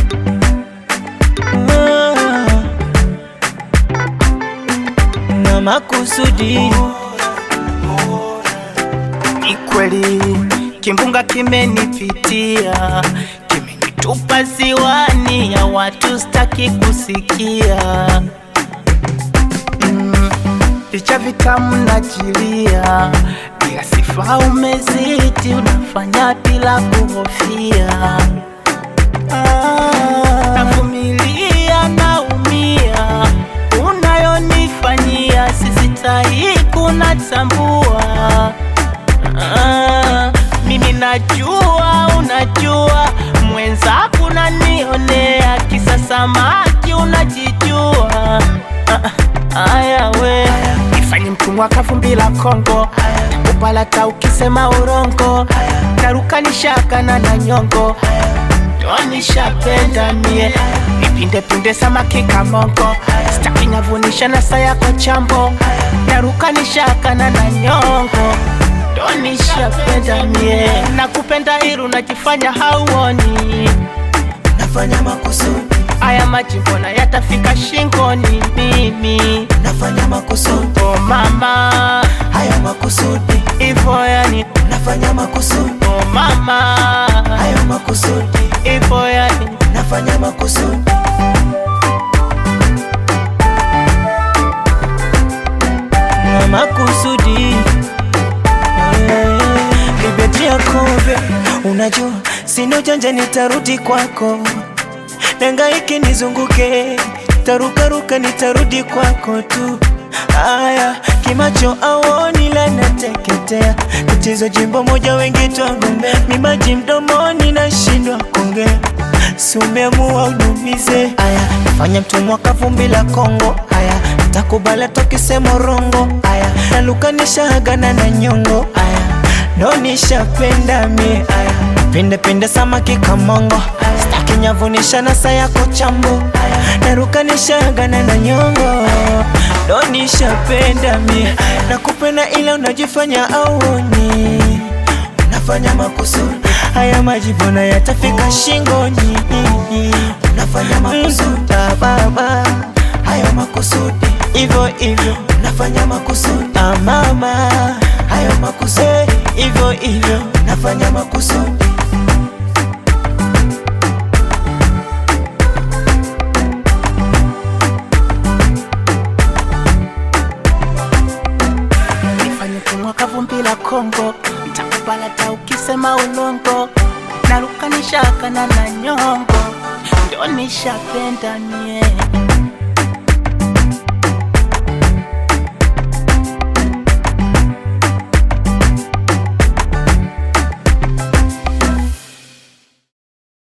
Ah, na makusudi Ni kweli kimbunga kimenipitia, kimenitupa ziwani ya watu staki kusikia. Mm, Vicha vitamu najilia, bila sifa umezidi, unafanya bila kuhofia. Ah, navumilia, naumia, unayonifanyia sisitahi kunatambua Ah, mimi najua, unajua mwenzako unanionea, kisa samaki unajijua. Ah, Aya we ifanye mtumwa kavumbi la Kongo, upalata ukisema urongo, tarukanishakana na nyongo Nishapenda mie nipinde pinde samaki kamongo, staki nyavunisha na saa yako chambo, tarukanishakana na nyongo Nishapenda mie nakupenda iru unajifanya hauoni, nafanya makusudi aya maji mbona yatafika shingoni mimi nafanya makusudi oh mama hayo makusudi ivo yani nafanya makusudi oh mama hayo makusudi ivo yani nafanya makusudi na makusudi Nibetia kobe, unajua sina ujanja, nitarudi kwako, nangaike nizunguke, tarukaruka, nitarudi kwako tu. Aya, kimacho aoni la nateketea, tatizo jimbo moja, wengi twagombea, mimaji mdomoni, nashindwa kuongea si umeamua unumize. Aya, fanya mtumwa kavumbi la Kongo. Aya, takubala tokisema rongo. Aya, nalukanisha hagana na nyongo. Aya, ndo nishapenda mie. Aya, pinde pinde samaki kamongo. Staki nyavunisha na saa yako chambo. Aya, narukanisha hagana na nyongo. Ndo nishapenda mie. Nakupenda ila unajifanya auoni unafanya makusudi. Haya maji mbona yatafika shingoni? Unafanya makusudi ah, baba, hayo makusudi hivyo hivyo, unafanya makusudi ah, mama, hayo makusudi hivyo hivyo, unafanya makusudi nifanye kumwa kavumbi la Kongo, ntakupalata ukisema ulongo, narukanishakana na nyongo, ndo nishapenda mie